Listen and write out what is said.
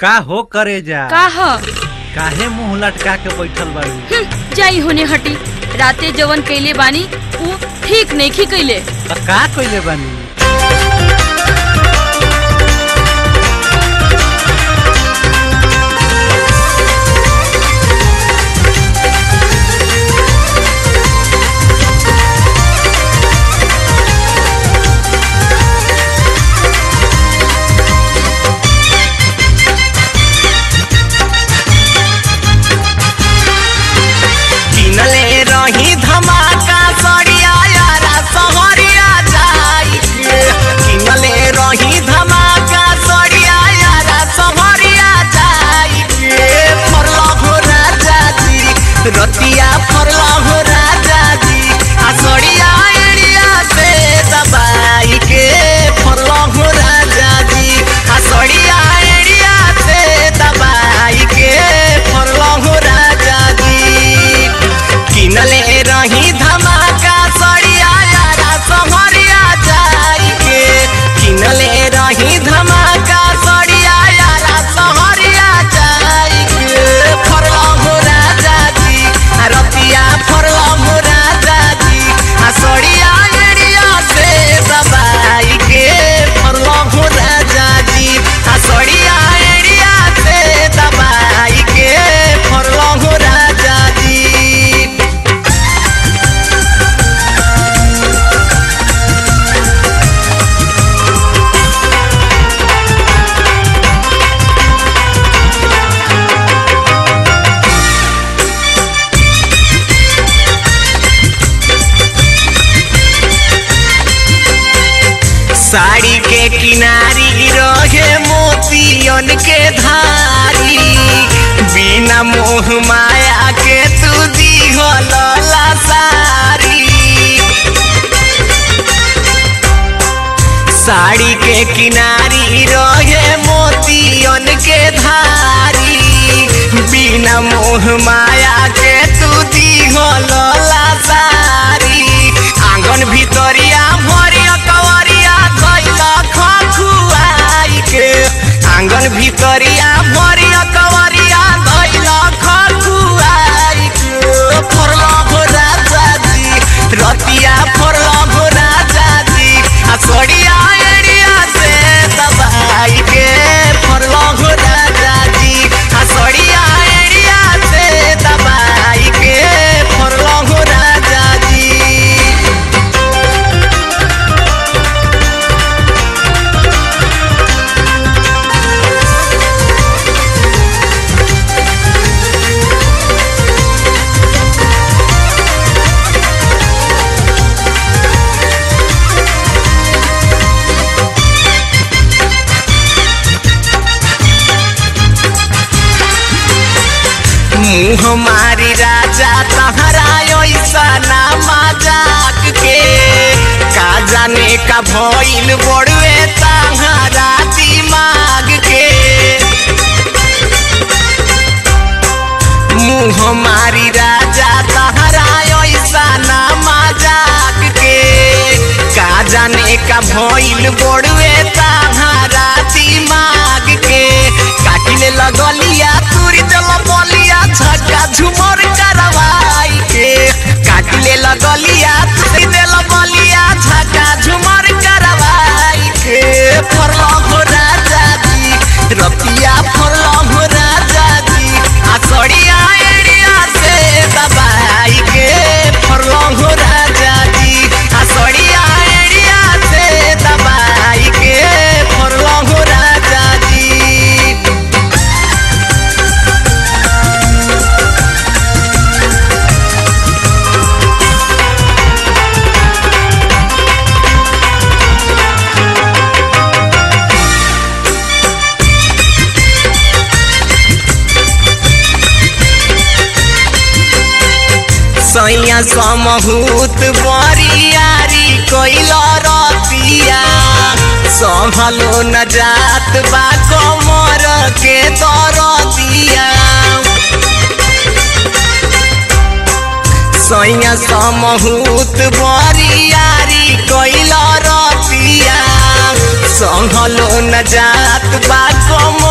का हो करे जा का ह काहे मुंह लटका के बैठल बाड़ू हम्म, जाई होने हटी राते जवन कैले बानी ऊ ठीक नइखी कैले त का कइले बानी किनले रही धमाका सड़िया यारा सहरिया जाई के किनले रही धमाका सड़िया यारा सहरिया जाई के फरला हो राजा जी रतिया फरला हो राजा जी आ सड़िया एड़िया से दबाई के फरला हो राजा जी आ सड़िया एड़िया से दबाई के फरला हो राजा जी किनले रही धमाका सड़िया यारा सहरिया जाई के किनले रही धमाका सड़िया यारा सहरिया जाई के फरला हो राजा जी आ रतिया फरला हो राजा जी आ सड़िया एड़िया से दबाई के फरला हो राजा जी आ सड़िया एड़िया से दबाई के फरला हो राजा जी साड़ी के किनारी रहे मोतियन के धारी बिना मोह माया के तू दिहला सारी साड़ी के किनारी रहे मोतियन के धारी बिना मोह माया के तू दिहला सारी आंगन भितरिया भरिया कवरिया धैला खखुआई के आंगन भितरिया भरिया कवरिया धैला खखुआई के फरला हो राजा जी रतिया फरला हो राजा जी आ सड़िया एड़िया से दबाई के फरला हो राजा जी आ सड़िया एड़िया से दबाई के फरला हो राजा जी मुँह मारी राजा तहरा ऐसा ना मजाक के का जाने का भइल बड़ुए तहरा दिमाग के मुँह मारी राजा तहरा ऐसा ना मजाक के का जाने का भइल बड़ुए तहरा दिमाग के काटिले लगलिया तुरी दल बलिया झका झुमर करवाई के काटिले लगलिया तुरी दल बलिया झका झुमर करवाई के फरला हो राजा जी रतिया फरला हो राजा जी आ सड़िया एड़िया से दबाई के फरला हो राजा जी आ सड़िया एड़िया से दबाई के फरला हो राजा जी सैया समहूत बरियारी कैल रतिया संभलो न जात बा कमर के दरदिया सैया समहूत बरियारी कैल रतिया संभलो न जात बा कमर